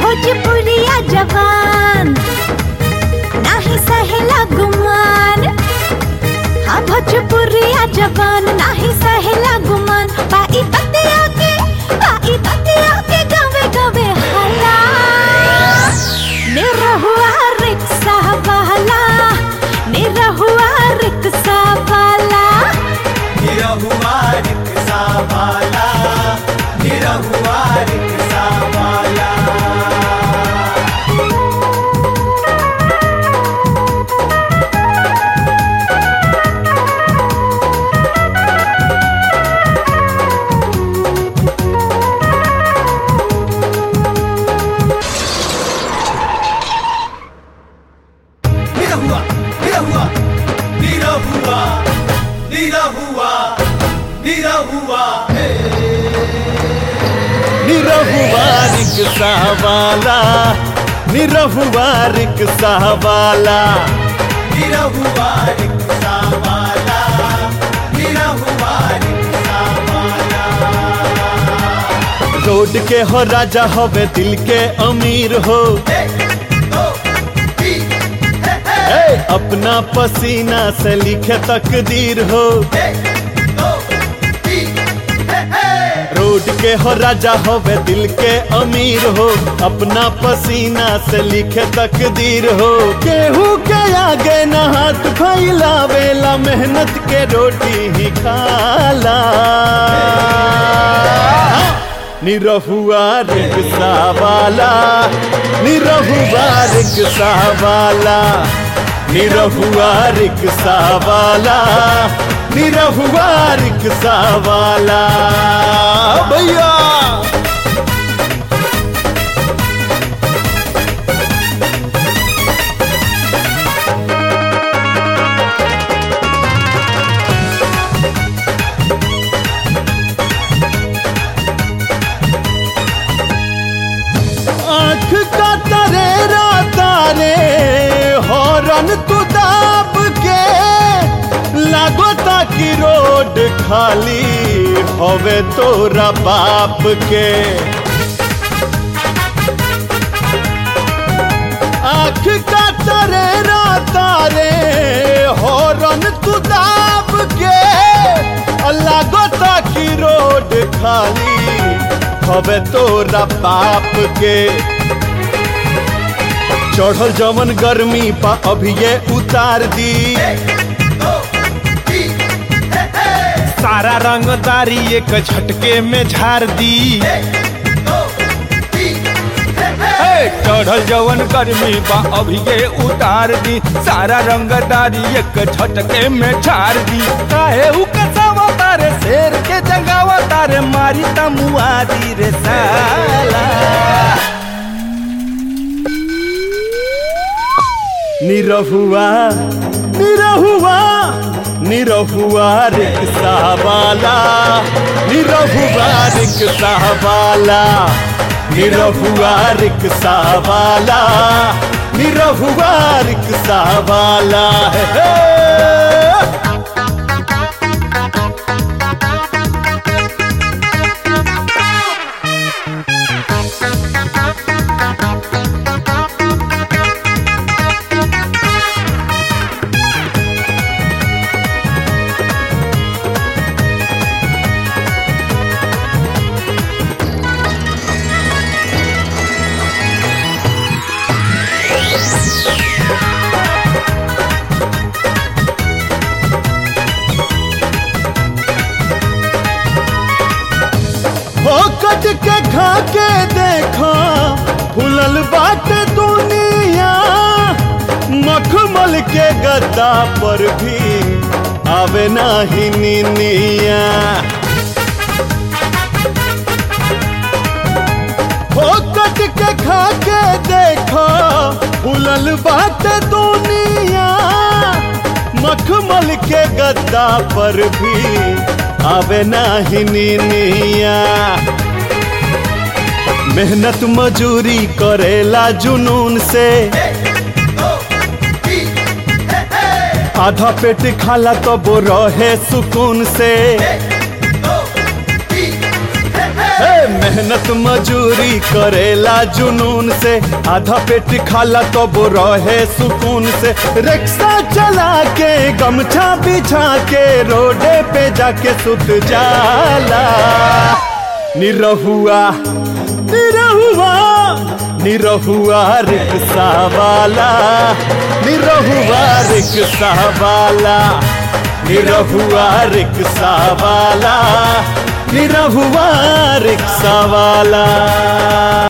भोजपुरिया जवान नाही सहेला गुमान हाँ भोजपुरिया जवान नाही सहेला गुमान बाई बतिया के बाई बतिया के गवे गवे हला निरहुआ रिक्शा वाला निरहुआ रिक्शा वाला निरहुआ रिक्शा वाला निरहुआ रिक्शा वाला निरहुआ निरहुआ निरहुआ निरहुआ निरहुआ निरहुआ रिक्शा वाला निरहुआ रिक्शा वाला निरहुआ रिक्शा वाला निरहुआ रिक्शा वाला रोड के हो राजा होवे दिल के अमीर हो ए, अपना पसीना से लिखे तकदीर हो रोड के हो राजा होवे दिल के अमीर हो अपना पसीना से लिखे तकदीर हो केहू के आगे न हाथ फैलावेला मेहनत के रोटी ही खाला निरहुआ रिक्शा वाला निरहुआ रिक्शा वाला निरहुआ रिक्शा वाला निरहुआ रिक्शा वाला भैया आंख का तरेरा तारे हॉर्न तू दाब के लागो ताकि रोड खाली होवे तोरा बाप के आंख का तरेरा तारे हॉर्न तू दाब के लागो ताकि रोड खाली हवे तोरा बाप के चढ़ल जवन गर्मी पा अभी ये उतार दी सारा रंगदारी एक झटके में झाड़ दी हे, चढ़ल जवन गर्मी बा अभी ये उतार दी सारा रंगदारी एक झटके में झाड़ दी काहे उ कसावा तारे शेर के जंगावा तारे मारी तमुआदी रे साला निरहुआ निरहुआ निरहुआ रिक्शा वाला निरहुआ रिक्शा वाला निरहुआ रिक्शा वाला निरहुआ रिक्शा वाला है हे। हो कट के खा के देखा फुलल बाट दुनिया मखमल के गद्दा पर भी आवे नाही निनिया हो कट के खा के देखा फुलल बाट दुनिया मखमल के गद्दा पर भी आवे नाही निनिया मेहनत मजूरी करेला जुनून से आधा पेट खाला तो वो रहे सुकून से हे, मेहनत मेहनत मजूरी करेला जुनून से आधा पेट खाला तो वो रहे सुकून से रिक्शा चला के गमछा बिछा के रोडे पे जाके सुत जाला निरहुआ निरहुआ निरहुआ रिक्शा वाला निरहुआ रिक्शा वाला निरहुआ रिक्शा वाला निरहुआ रिक्शा वाला